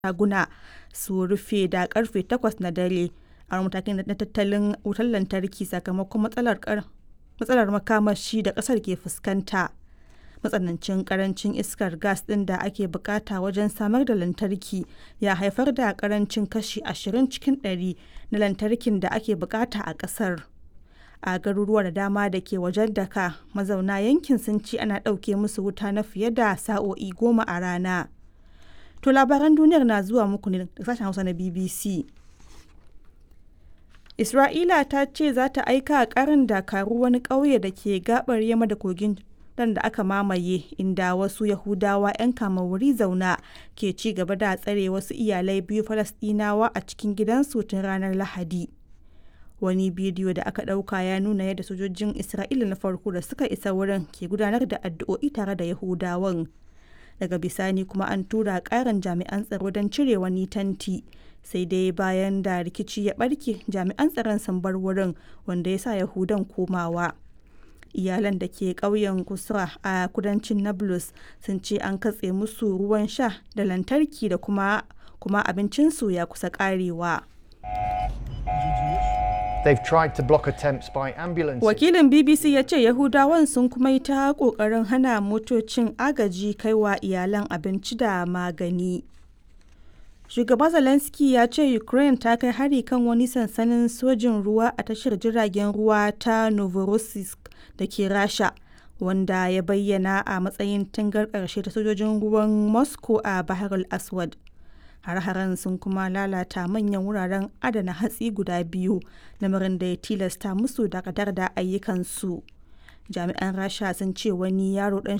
shaguna su rufe da karfe 8 na dare a matakin na tattalin wutar lantarki sakamakon matsalar makamashi da kasar ke fuskanta. Matsanancin karancin iskar gas ɗin da ake bukata wajen samar da lantarki ya haifar da karancin kashi 20 cikin ɗari na lantarkin da ake bukata a kasar. A garuruwa da dama da ke wajen Dhaka, mazauna yankin sun ce ana ɗauke musu wuta na fiye da sa'o'i goma a rana. To labaran duniyar na zuwa muku ne daga sashen Hausa na BBC. Isra'ila ta ce za ta aika karin dakaru wani ƙauye da ke gabar yamma da kogin dan da aka mamaye inda wasu Yahudawa 'yan kama wuri zauna ke ci gaba da tsare wasu iyalai biyu Falasɗinawa a cikin gidansu tun ranar Lahadi. Wani bidiyo da aka ɗauka ya nuna yadda sojojin Isra'ila na farko da suka isa wurin ke gudanar da addu'o'i tare da Yahudawan. Daga bisani kuma an tura ƙarin jami'an tsaro don cire wani tanti. Sai dai bayan da rikici ya ɓarke jami'an tsaron sun bar wurin wanda ya sa Yahudan komawa. iyalan da ke ƙauyen kusra a kudancin nablus sun ce an katse musu ruwan sha da lantarki da kuma kuma abincinsu ya kusa ƙarewa. They've tried to block attempts by ambulances. Wakilin BBC ya ce Yahudawan sun kuma yi ta ƙoƙarin hana motocin agaji kaiwa iyalan abinci da magani. Shugaba Zelensky ya ce Ukraine ta kai hari kan wani sansanin sojin ruwa a tashar jiragen ruwa ta Novorossiysk da ke Rasha, wanda ya bayyana a matsayin tangar ƙarshe ta sojojin ruwan Moscow a Bahar al-Aswad. Har-haren sun kuma lalata manyan wuraren adana hatsi guda biyu, lamarin da ya tilasta musu dakatar da ayyukansu. Jami'an Rasha sun ce wani yaro ɗan